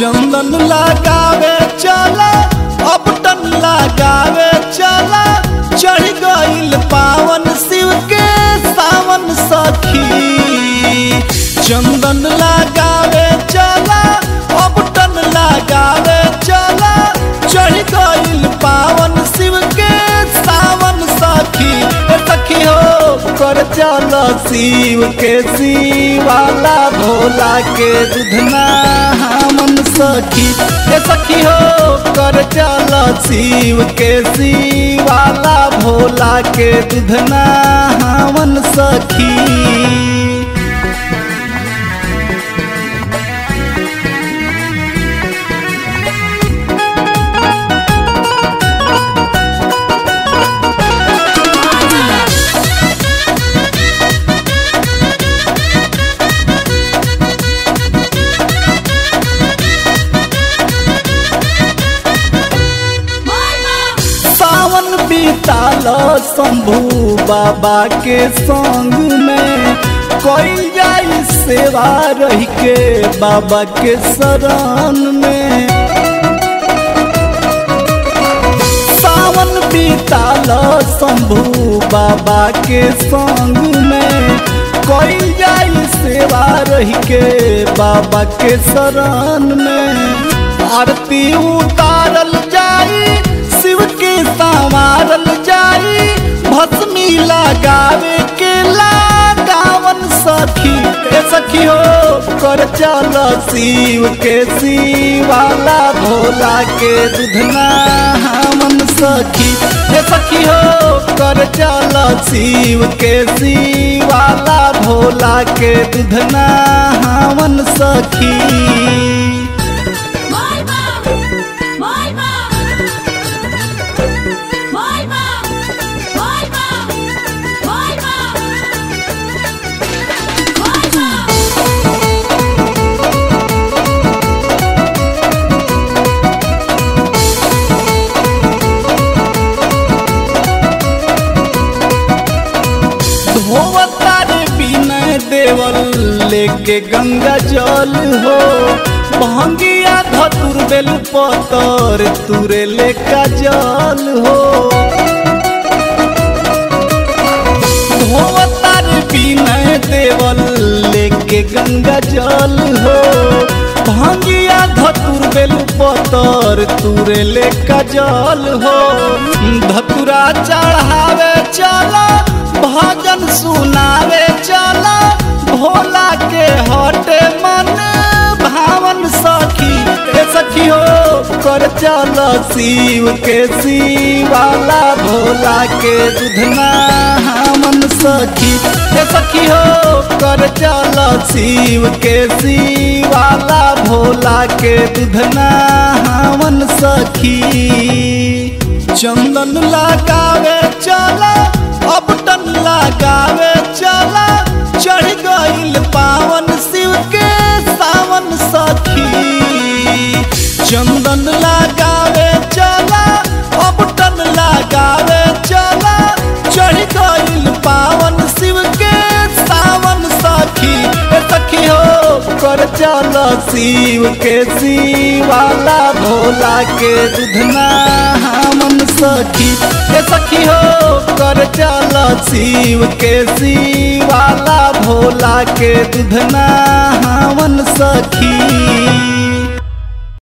चंदन लगावे चला अब टन लगावे चला चढ़ गईल पावन शिव के सावन सखी चंदन लगावे चला अब टन लगावे चला चढ़ गईल पावन शिव के सावन सखी ए सखी हो कर चल शिव के शिवाला भोला के दुधना हमन सखी ए सखी हो कर चल शिव के शिवाला भोला के दुधना हमन सखी सावन बीताल शंभू बाबा के संग में कोई जाई सेवा रही के बाबा के शरण में सावन बीताल शंभू बाबा के संग में कोई जाई सेवा रही के बाबा के शरण में आरती उतारल जाई शिव के संवारल जाई भस्मी लगावे के लगावन सखी ए सखी हो कर चल शिव के शिवाला भोला के दुधना हमन सखी ए सखी हो कर चल शिव के शिवाला भोला के दुधना हमन सखी Molma! Molma! Molma! Molma! Molma! Molma! धोवतार बिनय देवल लेके गंगा जल हो भंगिया धतुर बेल पतर तुरे लेका जल हो धोवतार बिनय देवल लेके गंगा जल हो भंगिया धतुर बेल पतर तुरे लेका जल हो धतुरा चढ़ावे चला भजन सुनावे चला भोला के हटे मन भावन सखी ए सखी हो कर चल शिव के शिवाला भोला के दुधना हमन सखी ए सखी हो कर चल शिव के शिवाला भोला के दुधना हमन सखी चंदन लगावे चला अब टन लगावे चला चढ़ गईल पावन शिव के सावन सखी चंदन लगावे चला अब टन लगावे चला चढ़ गईल पावन शिव के सावन सखी ए सखी हो कर चल शिव के शिवाला भोला के दुधना हमन सखी ए सखी हो कर चल शिव के शिवाला भोला के दुधना हमन सखी